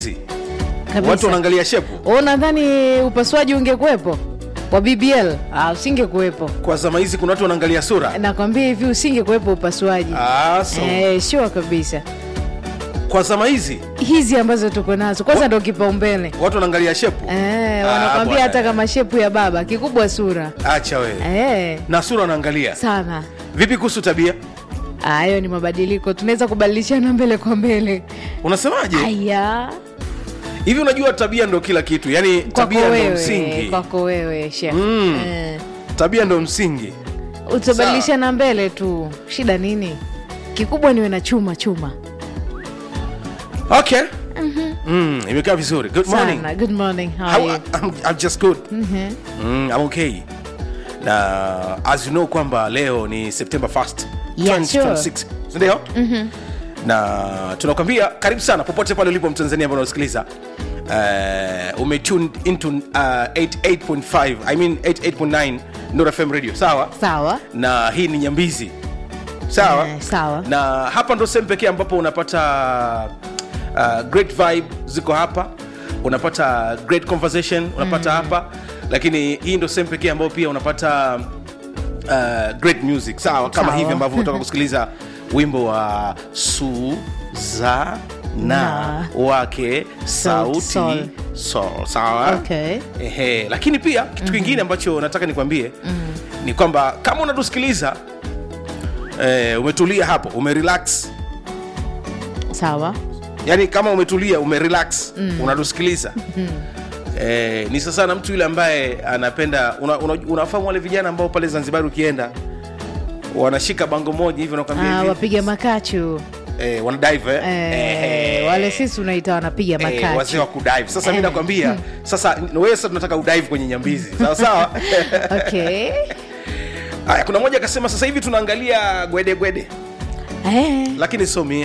watu kabisa. wanaangalia shepu Wewe Unadhani upasuaji ungekuwepo wa BBL? Ah, usingekuwepo. kwa zama hizi kuna watu wanaangalia sura Nakwambia hivi usingekuwepo upasuaji. ah, so, Eh, sure kabisa. kwa zama hizi Hizi ambazo tuko nazo kwanza ndo kipaumbele. watu wanaangalia shepu Eh, Ah, wanakwambia bwana. hata kama shepu ya baba kikubwa sura. acha wewe Eh, na sura wanaangalia sana. vipi kuhusu tabia Ah, Hayo ni mabadiliko, tunaweza kubadilishana mbele kwa mbele. unasemaje Aya, hivi unajua tabia ndo kila kitu yani kwako tabia ndo wewe, msingi kwako wewe Sheikh. Mm. Eh, tabia ndo msingi utabadilishana mbele tu, shida nini? Kikubwa niwe na chuma chuma. okay mm, imekaa vizuri good morning Sana. Good morning. How How, are you? I'm, I'm just good Mhm. mm, I'm okay na as you know kwamba leo ni september 1st Yeah, 2026 sindio na tunakwambia karibu sana popote pale ulipo mtanzania ambao unasikiliza uh, umetune into uh, 88.5 i mean 88.9 Nuru fm radio sawa Sawa. na hii ni nyambizi sawa Eh, sawa. na hapa ndo sehemu pekee ambapo unapata uh, great vibe ziko hapa unapata great conversation unapata hapa lakini hii ndo sehemu pekee ambayo pia unapata uh, great music sawa kama Sawa. hivi ambavyo unatoka kusikiliza wimbo wa suzana Na. wake sauti Sol. sol sawa Okay. Ehe, lakini pia kitu kingine ambacho nataka nikwambie ni kwamba kama unatusikiliza eh, umetulia hapo umerelax Sawa. yani kama umetulia umerelax unatusikiliza eh, ni sasa na mtu yule ambaye anapenda una, una, unafahamu wale vijana ambao pale zanzibar ukienda wanashika bango moja hivi wanakwambia Ah, hivi, wapiga makachu eh, wanadive eh? eh, Ehe. wale sisi unaita wanapiga Eh, wazee makachu wa kudive sasa mi Eh. nakwambia sasa wewe sasa tunataka udive kwenye nyambizi sawa sawa okay. haya kuna mmoja akasema sasa hivi tunaangalia gwede gwede eh, lakini sio mia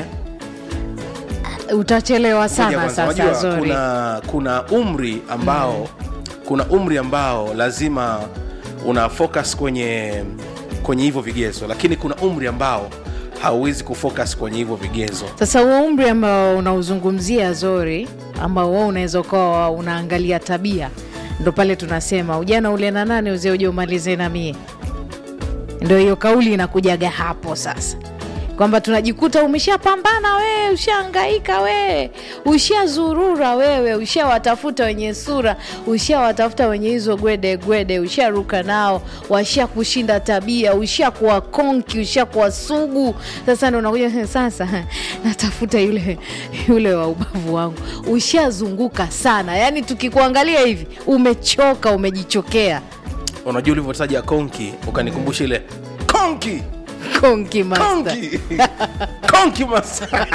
utachelewa Ngoja sana kwanza, sasa unajua zori kuna kuna umri ambao kuna umri ambao lazima una focus kwenye kwenye hivyo vigezo lakini kuna umri ambao hauwezi kufocus kwenye hivyo vigezo sasa huo umri ambao unauzungumzia zori ambao wewe unaweza ukawa unaangalia tabia ndo pale tunasema ujana ule na nane uzee uje umalize na mie ndo hiyo kauli inakujaga hapo sasa kwamba tunajikuta umeshapambana wewe ushaangaika wewe ushazurura wewe ushawatafuta wenye sura ushawatafuta wenye hizo gwede gwede usharuka nao washa kushinda tabia ushakuwa konki ushakuwa sugu sasa ndo unakuja sasa natafuta yule yule wa ubavu wangu ushazunguka sana yaani tukikuangalia hivi umechoka umejichokea unajua ulivyotaja konki ukanikumbusha ile konki konki master konki konki master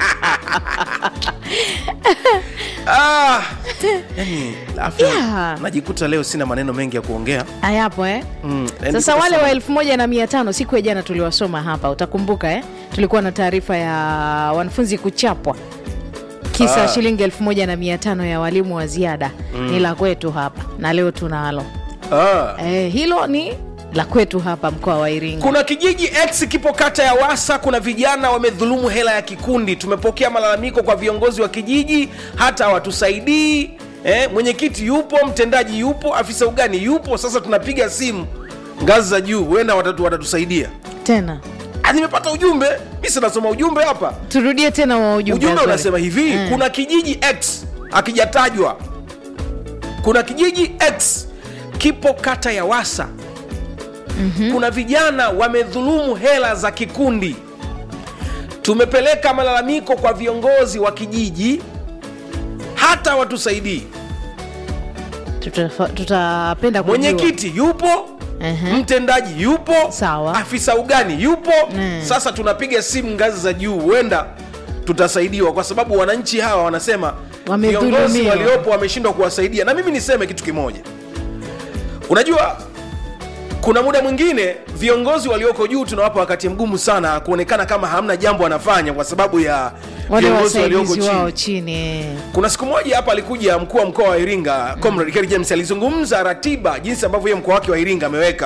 ah, yani, afya, Yeah. najikuta leo sina maneno mengi ya kuongea hayapo eh? Mm, yani sasa kwa wale sababu- wa elfu moja na mia tano siku ya jana tuliwasoma hapa utakumbuka eh? tulikuwa na taarifa ya wanafunzi kuchapwa kisa Ah. shilingi elfu moja na mia tano ya walimu wa ziada ni la kwetu hapa na leo tunalo ah. eh, hilo ni la kwetu hapa mkoa wa iringa kuna kijiji x kipo kata ya wasa kuna vijana wamedhulumu hela ya kikundi tumepokea malalamiko kwa viongozi wa kijiji hata hawatusaidii eh, mwenyekiti yupo mtendaji yupo afisa ugani yupo sasa tunapiga simu ngazi za juu huenda watatu watatusaidia tena Ah, nimepata ujumbe mi sinasoma ujumbe hapa turudie tena wa ujumbe ujumbe Azori. unasema hivi Mm. kuna kijiji x akijatajwa kuna kijiji x kipo kata ya wasa mm-hmm. kuna vijana wamedhulumu hela za kikundi tumepeleka malalamiko kwa viongozi wa kijiji hata watusaidii Tutafa- tutapenda kujua. mwenyekiti yupo Ehe. mtendaji yupo Sawa. afisa ugani yupo Mm. sasa tunapiga simu ngazi za juu huenda tutasaidiwa kwa sababu wananchi hawa wanasema Wamedhulumiwa. viongozi waliopo wameshindwa kuwasaidia na mimi niseme kitu kimoja unajua kuna muda mwingine viongozi walioko juu tunawapa wakati mgumu sana kuonekana kama hamna jambo anafanya kwa sababu ya wale viongozi walioko wasaidizi chini wao chini eh. kuna siku moja hapa alikuja mkuu wa mkoa wa iringa comrade Kerry james alizungumza ratiba jinsi ambavyo yeye mkoa wake wa iringa ameweka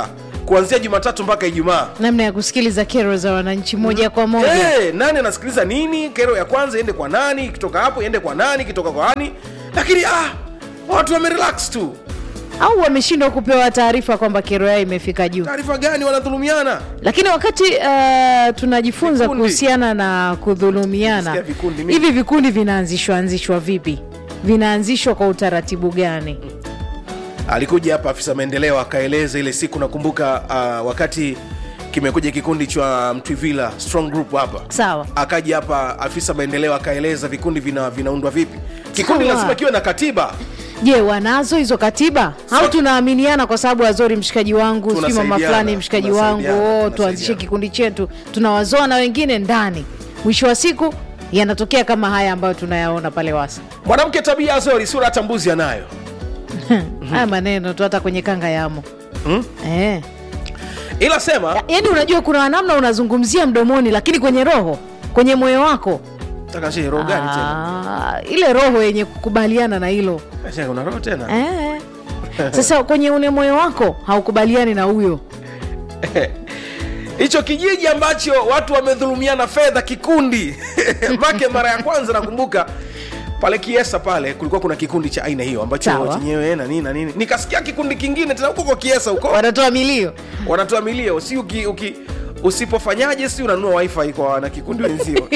kuanzia jumatatu mpaka ijumaa namna ya kusikiliza kero za wananchi moja kwa moja hey, nani anasikiliza nini kero ya kwanza iende kwa nani ikitoka hapo iende kwa nani ikitoka kwa nani lakini ah, watu wamerelax tu au wameshindwa kupewa taarifa kwamba kero yao imefika juu taarifa gani wanadhulumiana lakini wakati uh, tunajifunza Vikundi. kuhusiana na kudhulumiana Nasikia vikundi mimi. hivi vikundi vinaanzishwa anzishwa vipi vinaanzishwa kwa utaratibu gani alikuja hapa afisa maendeleo akaeleza ile siku nakumbuka uh, wakati kimekuja kikundi cha mtwivila strong group hapa sawa akaja hapa afisa maendeleo akaeleza vikundi vina, vinaundwa vipi kikundi Sawa. lazima kiwe na katiba je wanazo hizo katiba au So- tunaaminiana kwa sababu azori mshikaji wangu sijui mama Tunasaidiana, fulani mshikaji wangu tunasaidiana, oh, tuanzishe tunasaidiana. kikundi chetu tunawazoa na wengine ndani mwisho wa siku yanatokea kama haya ambayo tunayaona pale wasa mwanamke tabia azori sura hata mbuzi anayo haya maneno tu hata kwenye kanga yamo Hmm? eh. ila sema yaani unajua kuna namna unazungumzia mdomoni lakini kwenye roho kwenye moyo wako taka shehe roho gani tena ah, ile roho yenye kukubaliana na hilo Shehe, una roho tena eh. sasa kwenye ule moyo wako haukubaliani na huyo hicho kijiji ambacho watu wamedhulumiana fedha kikundi make mara ya kwanza nakumbuka pale kiesa pale kulikuwa kuna kikundi cha aina hiyo ambacho Sawa. chenyewe na nini na nini nikasikia kikundi kingine tena huko kwa kiesa huko wanatoa milio wanatoa milio si uki, uki usipofanyaje si unanunua wifi kwa wana kikundi wenzio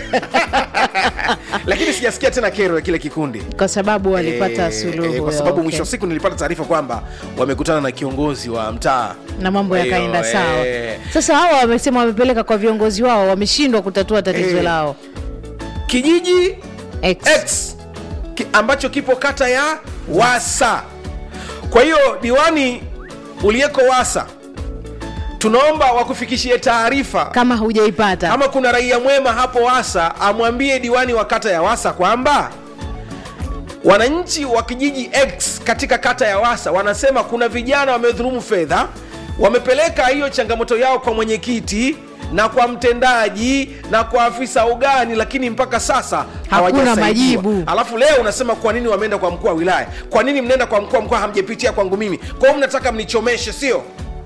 lakini sijasikia tena kero ya kile kikundi kwa sababu walipata Eh, suluhu eh, kwa sababu okay. mwisho wa siku nilipata taarifa kwamba wamekutana na kiongozi wa mtaa na mambo Kwa hiyo, yakaenda sawa eh, sasa hawa wamesema wamepeleka kwa viongozi wao wameshindwa kutatua tatizo Eh. lao kijiji X. X ki, ambacho kipo kata ya Wasa. Kwa hiyo diwani uliyeko Wasa, tunaomba wakufikishie taarifa kama hujaipata kama kuna raia mwema hapo Wasa, amwambie diwani wa kata ya Wasa kwamba wananchi wa kijiji X katika kata ya Wasa wanasema kuna vijana wamedhulumu fedha, wamepeleka hiyo changamoto yao kwa mwenyekiti na kwa mtendaji na kwa afisa ugani, lakini mpaka sasa hawajasaidiwa. majibu. Alafu leo unasema kwa nini wameenda kwa mkuu wa wilaya? Kwa nini mnaenda kwa mkuu wa mkoa hamjapitia kwangu mimi? Kwa hiyo mnataka mnichomeshe, sio?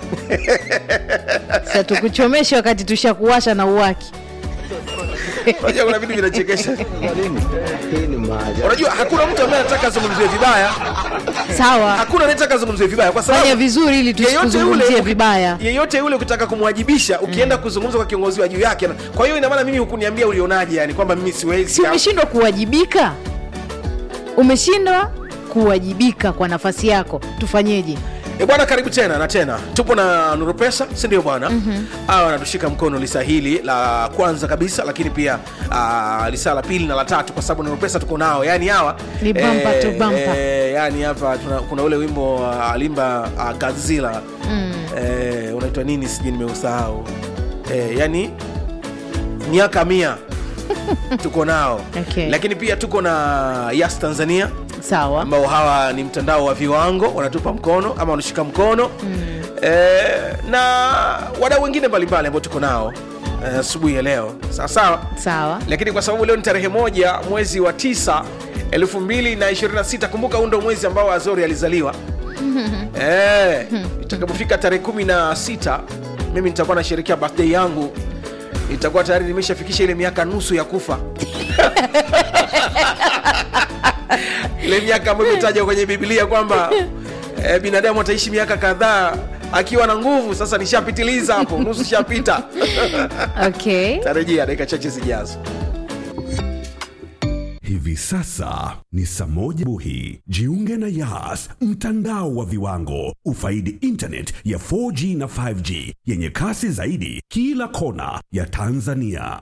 sasa tukuchomeshe wakati tushakuwasha na uwaki Unajua kuna vitu vinachekesha. Hii ni maajabu. Unajua hakuna mtu ambaye anataka azungumziwe vibaya, sawa hakuna anayetaka azungumziwe vibaya kwa sababu fanya vizuri ili yeyote yule tusikuzungumzie vibaya yeyote yule ukitaka kumwajibisha ukienda kuzungumza kwa kiongozi wa juu yake na- kwa hiyo ina maana mimi hukuniambia ulionaje yani kwamba mimi siwezi si umeshindwa kuwajibika umeshindwa kuwajibika kwa nafasi yako tufanyeje e bwana karibu tena na tena tupo na nuru pesa si ndio bwana mm-hmm. wanatushika mkono lisa hili la kwanza kabisa lakini pia uh, lisa la pili na la tatu kwa sababu nuru pesa tuko nao yani hawa Ni bumper to bumper. eh, yani hapa tuna, kuna ule wimbo uh, alimba uh, Godzilla mm. eh, unaitwa nini sijui nimeusahau eh, yani miaka mia tuko nao Okay. lakini pia tuko na yas tanzania sawa ambao hawa ni mtandao wa viwango wanatupa mkono ama wanashika mkono mm. e, na wadau wengine mbalimbali ambao tuko nao eh, asubuhi ya leo sawa sawa sawa lakini kwa sababu leo ni tarehe moja mwezi wa tisa 226 kumbuka huu ndo mwezi ambao azori alizaliwa e, itakapofika tarehe kumi na sita mimi nitakuwa nasherekea birthday yangu itakuwa tayari nimeshafikisha ile miaka nusu ya kufa ile miaka ambayo imetajwa kwenye biblia kwamba eh, binadamu ataishi miaka kadhaa akiwa na nguvu sasa nishapitiliza hapo nusu shapita okay tarejea dakika chache zijazo Hivi sasa ni saa moja buhi. Jiunge na Yas, mtandao wa viwango. Ufaidi internet ya 4G na 5G yenye kasi zaidi kila kona ya Tanzania.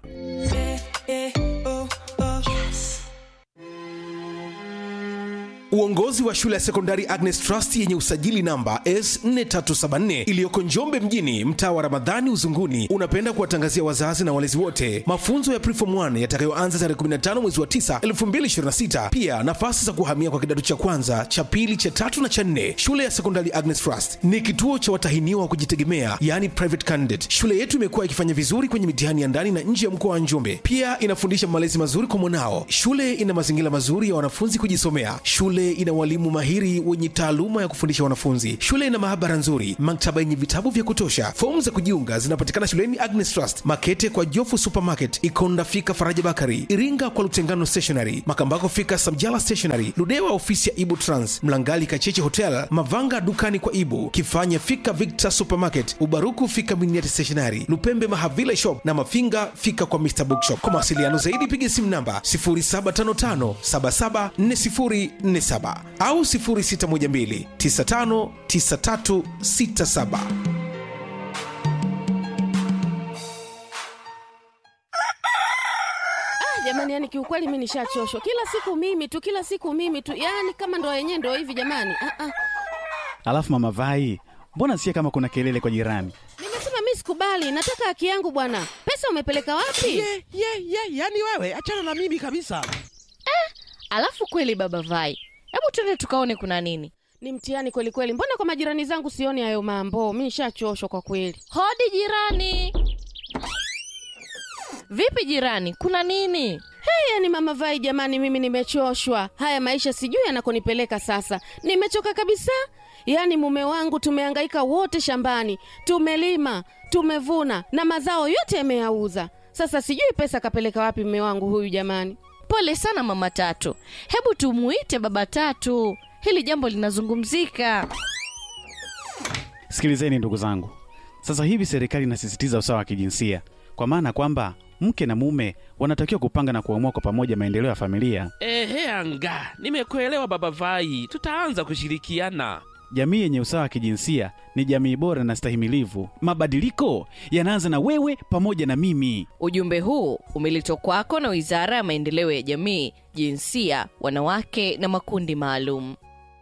uongozi wa shule ya sekondari agnes trust yenye usajili namba s4374 iliyoko njombe mjini mtaa wa ramadhani uzunguni unapenda kuwatangazia wazazi na walezi wote mafunzo ya preform 1 yatakayoanza tarehe 15 mwezi wa 9 2026 pia nafasi za kuhamia kwa kidato cha kwanza cha pili cha tatu na cha nne shule ya sekondari agnes trust ni kituo cha watahiniwa wa kujitegemea yani private candidate shule yetu imekuwa ikifanya vizuri kwenye mitihani ya ndani na nje ya mkoa wa njombe pia inafundisha malezi mazuri kwa mwanao shule ina mazingira mazuri ya wanafunzi kujisomea shule Shule ina walimu mahiri wenye taaluma ya kufundisha wanafunzi. Shule ina maabara nzuri, maktaba yenye vitabu vya kutosha. Fomu za kujiunga zinapatikana shuleni Agnes Trust, Makete kwa Jofu Supermarket, Ikonda fika Faraja Bakari, Iringa kwa Lutengano Stationery, Makambako fika Samjala Stationery, Ludewa ofisi ya Ibu Trans, Mlangali Kacheche Hotel, Mavanga dukani kwa Ibu, Kifanya fika Victor Supermarket, Ubaruku fika Miniati Stationery, Lupembe Mahavila Shop na Mafinga fika kwa Mr Bookshop. Kwa mawasiliano zaidi piga simu namba 0755774047 au 0612959367. jamani yani kiukweli mi nishachoshwa kila siku mimi tu kila siku mimi tu yani kama ndo yenyewe ndo hivi jamani ah, ah. Alafu mama Vai, mbona sikia kama kuna kelele kwa jirani? nimesema mi sikubali nataka haki yangu bwana pesa umepeleka wapi ye ye ye yani wewe achana na mimi kabisa Alafu kweli baba Vai, hebu twende tukaone kuna nini. ni mtihani kweli kweli mbona kwa majirani zangu sioni hayo mambo mi nishachoshwa kwa kweli Hodi jirani. Vipi jirani, kuna nini? hey, yani mama vai jamani mimi nimechoshwa haya maisha sijui yanakonipeleka sasa nimechoka kabisa yaani mume wangu tumehangaika wote shambani tumelima tumevuna na mazao yote yameyauza sasa sijui pesa kapeleka wapi mume wangu huyu jamani Pole sana mama Tatu, hebu tumuite baba Tatu, hili jambo linazungumzika. Sikilizeni ndugu zangu, sasa hivi serikali inasisitiza usawa wa kijinsia, kwa maana kwamba mke na mume wanatakiwa kupanga na kuamua kwa pamoja maendeleo ya familia. ehe anga nimekuelewa baba vai tutaanza kushirikiana Jamii yenye usawa wa kijinsia ni jamii bora na stahimilivu. Mabadiliko yanaanza na wewe pamoja na mimi. Ujumbe huu umeletwa kwako na Wizara ya Maendeleo ya Jamii, Jinsia, Wanawake na Makundi Maalum.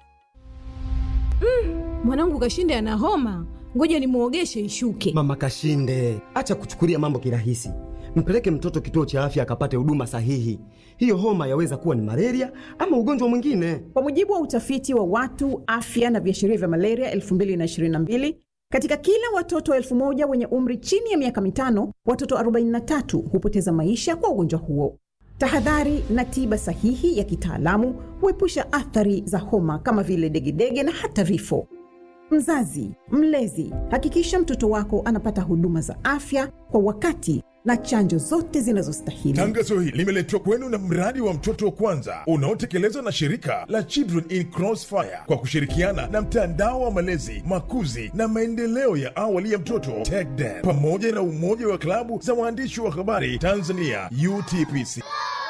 mwanangu kashinde ana homa ngoja nimwogeshe ishuke Mama Kashinde, acha kuchukulia mambo kirahisi. Mpeleke mtoto kituo cha afya akapate huduma sahihi. Hiyo homa yaweza kuwa ni malaria ama ugonjwa mwingine. Kwa mujibu wa utafiti wa watu afya na viashiria vya malaria 2022 katika kila watoto elfu moja wenye umri chini ya miaka mitano, watoto 43 hupoteza maisha kwa ugonjwa huo. Tahadhari na tiba sahihi ya kitaalamu huepusha athari za homa kama vile degedege na hata vifo. Mzazi, mlezi, hakikisha mtoto wako anapata huduma za afya kwa wakati na chanjo zote zinazostahili. Tangazo hili limeletwa kwenu na mradi wa mtoto wa kwanza unaotekelezwa na shirika la Children in Crossfire kwa kushirikiana na mtandao wa malezi, makuzi na maendeleo ya awali ya mtoto TECDEN pamoja na umoja wa klabu za waandishi wa habari Tanzania UTPC.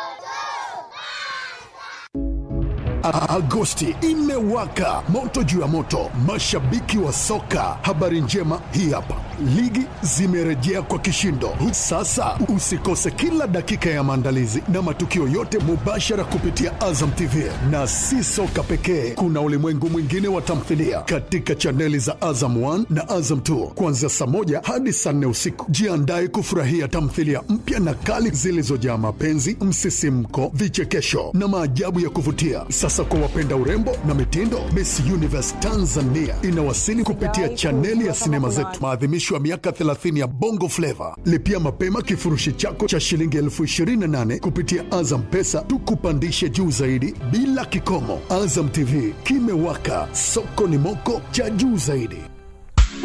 Agosti imewaka moto juu ya moto, mashabiki wa soka. Habari njema hii hapa, ligi zimerejea kwa kishindo. Sasa usikose kila dakika ya maandalizi na matukio yote mubashara kupitia Azam TV, na si soka pekee, kuna ulimwengu mwingine wa tamthilia katika chaneli za Azam 1 na Azam 2 kuanzia saa moja hadi saa nne usiku. Jiandae kufurahia tamthilia mpya na kali zilizojaa mapenzi, msisimko, vichekesho na maajabu ya kuvutia. Sasa kwa wapenda urembo na mitindo, Miss Universe Tanzania inawasili kupitia chaneli ya sinema zetu, maadhimisho ya miaka 30 ya Bongo Flava. Lipia mapema kifurushi chako cha shilingi elfu 28 kupitia Azam Pesa, tukupandishe juu zaidi bila kikomo. Azam TV kimewaka, soko ni moko cha juu zaidi.